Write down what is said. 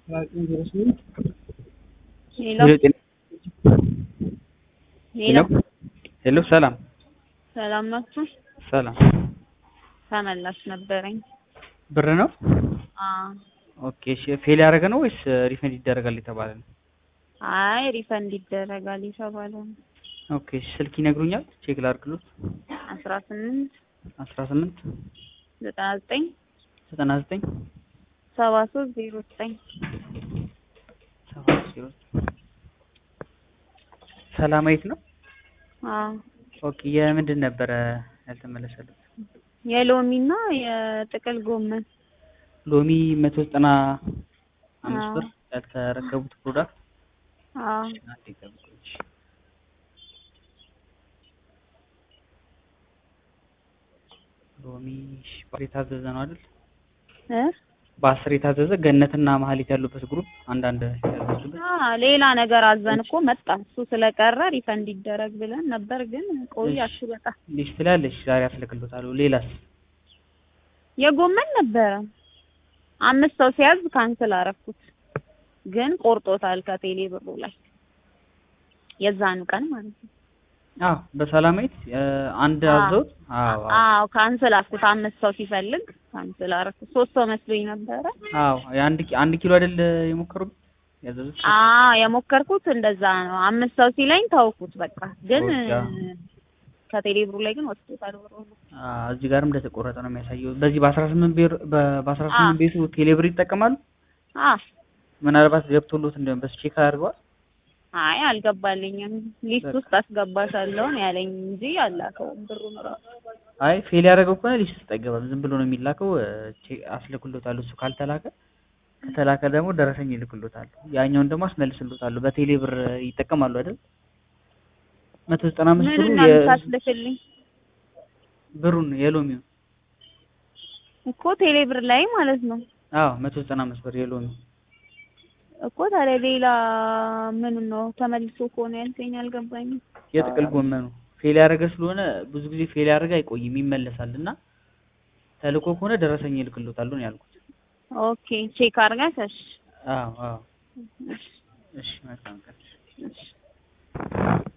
ሄሎ ሄሎ ሄሎ ሰላም ሰላም ናችሁ? ሰላም ተመላሽ ነበረኝ። ብር ነው? አዎ። ኦኬ እሺ ፌል ያደረገ ነው ወይስ ሪፈንድ ይደረጋል የተባለ ነው? አይ ሪፈንድ ይደረጋል የተባለ ነው። ኦኬ እሺ ስልክ ይነግሩኛል? ቼክ ላድርግሎት። አስራ ስምንት አስራ ስምንት ዘጠና ዘጠኝ ዘጠና ዘጠኝ ሰባ ሶስት ዜሮ ዘጠኝ ሰባት ዜሮ ሰላማዊት ነው? አዎ። ኦኬ የምንድን ነበረ ያልተመለሰለት? የሎሚና የጥቅል ጎመን ሎሚ መቶ ዘጠና አምስት አዎ። ብር ያልተረከቡት ፕሮዳክት አዎ። አንዴ ጠብቁኝ። ሎሚ እሺ፣ በአስር የታዘዘ ነው አይደል? እ በአስር የታዘዘ ገነትና መሀሌት ያሉበት ግሩፕ አንዳንድ ያዘዙበት አ ሌላ ነገር አዘን እኮ መጣ። እሱ ስለቀረ ሪፈንድ ይደረግ ብለን ነበር፣ ግን ቆያችሁ በጣም። ሊስት ላይ አለች። ዛሬ አስልክሎታለሁ። ሌላስ? የጎመን ነበረ አምስት ሰው ሲያዝ ካንስል አረኩት፣ ግን ቆርጦታል ከቴሌ ብሩ ላይ የዛኑ ቀን ማለት ነው። አዎ በሰላማዊት እ፣ አንድ አዎ። አዘውት። አዎ አዎ አዎ ካንስል አልኩት። አምስት ሰው ሲፈልግ ካንስል አረኩት። ሶስት ሰው መስሎኝ ነበረ። አዎ የአንድ ኪ- አንድ ኪሎ አይደል የሞከሩት ያዘዙት? አዎ የሞከርኩት እንደዛ ነው። አምስት ሰው ሲለኝ ተውኩት በቃ። ግን ኦኬ። ከቴሌ ብሩ ላይ ግን ወስዶታል ብሩ ነው። አዎ እዚህ ጋርም እንደተቆረጠ ነው የሚያሳየው። በዚህ በአስራ ስምንት ብር በአስራ ስምንት አዎ። ቤቱ ቴሌብር ይጠቀማሉ። አዎ ምናልባት ገብቶሎት እንደሆነ በሱ ቼክ አድርገዋል። አይ አልገባልኝም። ሊስት ውስጥ አስገባሻለሁ ነው ያለኝ እንጂ አላከውም ብሩን ራሱ። አይ ፌል ያደረገው ከሆነ ሊስት ውስጥ አይገባም። ዝም ብሎ ነው የሚላከው። እ፣ ቼክ አስልክሎታል። እሱ ካልተላከ ከተላከ ደግሞ ደረሰኝ ይልክሎታል። ያኛውን ደግሞ አስመልስሎታል። በቴሌ ብር ይጠቀማሉ አይደል? መቶ ዘጠና አምስት ምን ብሩ ነው የ- የምታስልክልኝ ብሩን የሎሚው እኮ ቴሌ ብር ላይ ማለት ነው አዎ መቶ ዘጠና አምስት ብር የሎሚ እኮ። ታዲያ ሌላ ምን ነው ተመልሶ ከሆነ ያልከኝ አልገባኝም። የጥቅል ጎመኑ ፌል ያደረገ ስለሆነ ብዙ ጊዜ ፌል ያደረገ አይቆይም ይመለሳል። እና ተልኮ ከሆነ ደረሰኝ ይልክሎታል ነው ያልኩት። ኦኬ ቼክ አድርገሽ እሺ አዎ አዎ እሺ እሺ መልካም ቀን። እሺ